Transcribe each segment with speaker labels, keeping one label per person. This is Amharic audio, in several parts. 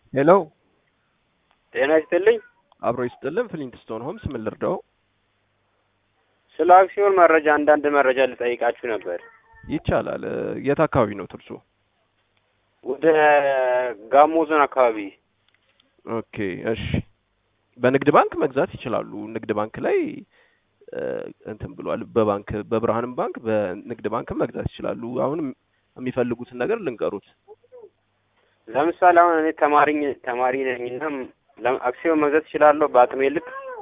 Speaker 1: ሄሎ
Speaker 2: ጤና ይስጥልኝ።
Speaker 1: አብሮ ይስጥልን። ፍሊንትስቶን ሆምስ ምን ልርዳው?
Speaker 2: ስለ አክሲዮን መረጃ አንዳንድ መረጃ ልጠይቃችሁ ነበር።
Speaker 1: ይቻላል። የት አካባቢ ነው ትርሱ?
Speaker 2: ወደ ጋሞ ዞን አካባቢ
Speaker 1: ኦኬ እሺ። በንግድ ባንክ መግዛት ይችላሉ። ንግድ ባንክ ላይ እ፣ እንትን ብሏል። በባንክ በብርሃንም ባንክ በንግድ ባንክም መግዛት ይችላሉ። አሁን የሚፈልጉትን ነገር ልንገሩት።
Speaker 2: ለምሳሌ አሁን እኔ ተማሪኝ ተማሪ ነኝና ለም- አክሲዮን መግዛት እችላለሁ በአቅሜ ልክ።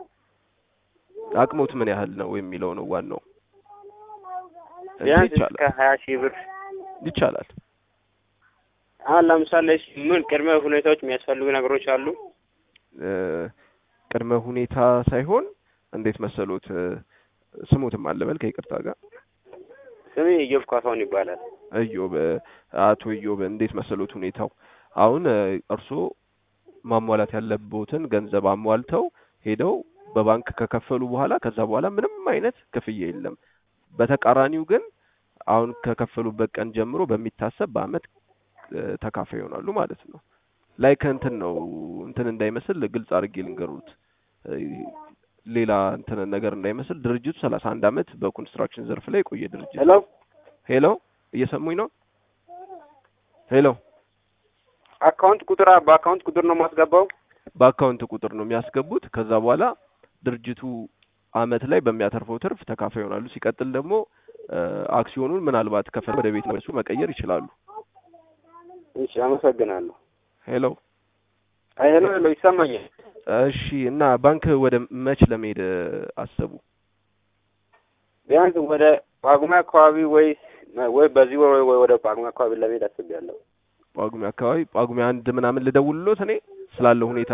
Speaker 1: አቅሞት ምን ያህል ነው የሚለው ነው ዋናው። እንጂ
Speaker 2: ቢያንስ እስከ
Speaker 1: ይቻላል
Speaker 2: ሀያ ሺህ ብር።
Speaker 1: ይቻላል።
Speaker 2: አሁን ለምሳሌ እሺ፣ ምን ቅድመ ሁኔታዎች የሚያስፈልጉ ነገሮች አሉ?
Speaker 1: እ፣ ቅድመ ሁኔታ ሳይሆን እንዴት መሰሎት እ፣ ስሙትም አለበል ከይቅርታ ጋር
Speaker 2: ስሜ ኢዮብ ካሳሁን ይባላል።
Speaker 1: እዮብ አቶ እዮብ እንዴት መሰሎት ሁኔታው አሁን እ፣ እርስዎ ማሟላት ያለቦትን ገንዘብ አሟልተው ሄደው በባንክ ከከፈሉ በኋላ ከዛ በኋላ ምንም አይነት ክፍያ የለም። በተቃራኒው ግን አሁን ከከፈሉበት ቀን ጀምሮ በሚታሰብ በአመት እ፣ ተካፋይ ይሆናሉ ማለት ነው። ላይክ እንትን ነው እንትን እንዳይመስል ግልጽ አድርጌ ልንገሩት እ፣ ሌላ እንትን ነገር እንዳይመስል ድርጅቱ ሰላሳ አንድ አመት በኮንስትራክሽን ዘርፍ ላይ የቆየ ድርጅት
Speaker 2: ሄሎ
Speaker 1: ሄሎ እየሰሙኝ ነው? ሄሎ
Speaker 2: አካውንት ቁጥር በአካውንት ቁጥር ነው የማስገባው?
Speaker 1: በአካውንት ቁጥር ነው የሚያስገቡት። ከዛ በኋላ ድርጅቱ አመት ላይ በሚያተርፈው ትርፍ ተካፋይ ይሆናሉ። ሲቀጥል ደግሞ እ፣ አክሲዮኑን ምናልባት ከፈለጉ ወደ ቤት መልሱ መቀየር ይችላሉ።
Speaker 2: እሺ፣ አመሰግናለሁ።
Speaker 1: ሄሎ
Speaker 2: አይ ሄሎ ሄሎ፣ ይሰማኛል።
Speaker 1: እሺ። እና ባንክ ወደ መች ለመሄድ እ፣ አሰቡ?
Speaker 2: ቢያንስ ወደ ጳጉሜ አካባቢ ወይ ወይ በዚህ ወር ወይ ወደ ጳጉሜ አካባቢ ለመሄድ አስቤያለሁ።
Speaker 1: ጳጉሜ አካባቢ ጳጉሜ አንድ ምናምን ልደውልሎት እኔ ስላለው ሁኔታ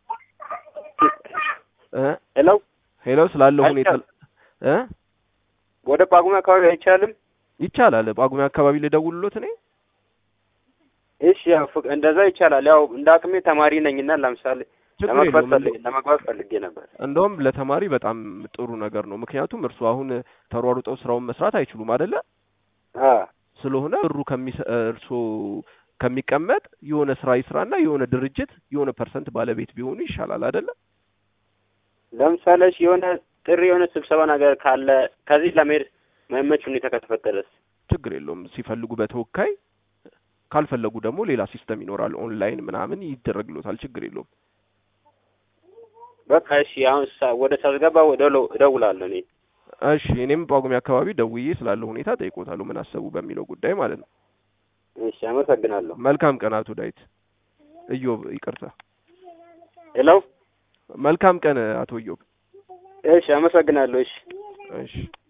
Speaker 1: እ
Speaker 2: ሄሎ
Speaker 1: ሄሎ ስላለው ሁኔታ እ
Speaker 2: ወደ ጳጉሜ አካባቢ አይቻልም?
Speaker 1: ይቻላል። ጳጉሜ አካባቢ ልደውልሎት እኔ
Speaker 2: እሺ ያው ፍቅ- እንደዛ ይቻላል። ያው እንደ አቅሜ ተማሪ ነኝና ለምሳሌ
Speaker 1: ችግር
Speaker 2: ለመግባት
Speaker 1: የለውም።
Speaker 2: ፈልጌ ለመግባት ፈልጌ ነበር።
Speaker 1: እንደውም ለተማሪ በጣም ጥሩ ነገር ነው። ምክንያቱም እርሱ አሁን ተሯሩጠው ስራውን መስራት አይችሉም አይደለ?
Speaker 2: አ
Speaker 1: ስለሆነ ብሩ ከሚሰ እርሶ ከሚቀመጥ የሆነ ስራ ይስራና የሆነ ድርጅት የሆነ ፐርሰንት ባለቤት ቢሆኑ ይሻላል አይደለ?
Speaker 2: ለምሳሌ እሺ የሆነ ጥሪ የሆነ ስብሰባ ነገር ካለ ከዚህ ለመሄድ መመች ሁኔታ ከተፈጠረስ?
Speaker 1: ችግር የለውም። ሲፈልጉ በተወካይ ካልፈለጉ ደግሞ ሌላ ሲስተም ይኖራል። ኦንላይን ምናምን ይደረግሎታል። ችግር የለውም።
Speaker 2: በቃ እሺ አሁን ሳ- ወደ ሳስገባ ወደ እደውላለሁ እኔ።
Speaker 1: እሺ እኔም ጳጉሜ አካባቢ ደውዬ ስላለው ሁኔታ ጠይቆታለሁ፣ ምን አሰቡ በሚለው ጉዳይ ማለት ነው።
Speaker 2: እሺ አመሰግናለሁ።
Speaker 1: መልካም ቀን አቶ ዳዊት እዮብ፣ ይቅርታ።
Speaker 2: ሄሎ
Speaker 1: መልካም ቀን አቶ እዮብ።
Speaker 2: እሺ አመሰግናለሁ። እሺ
Speaker 1: እሺ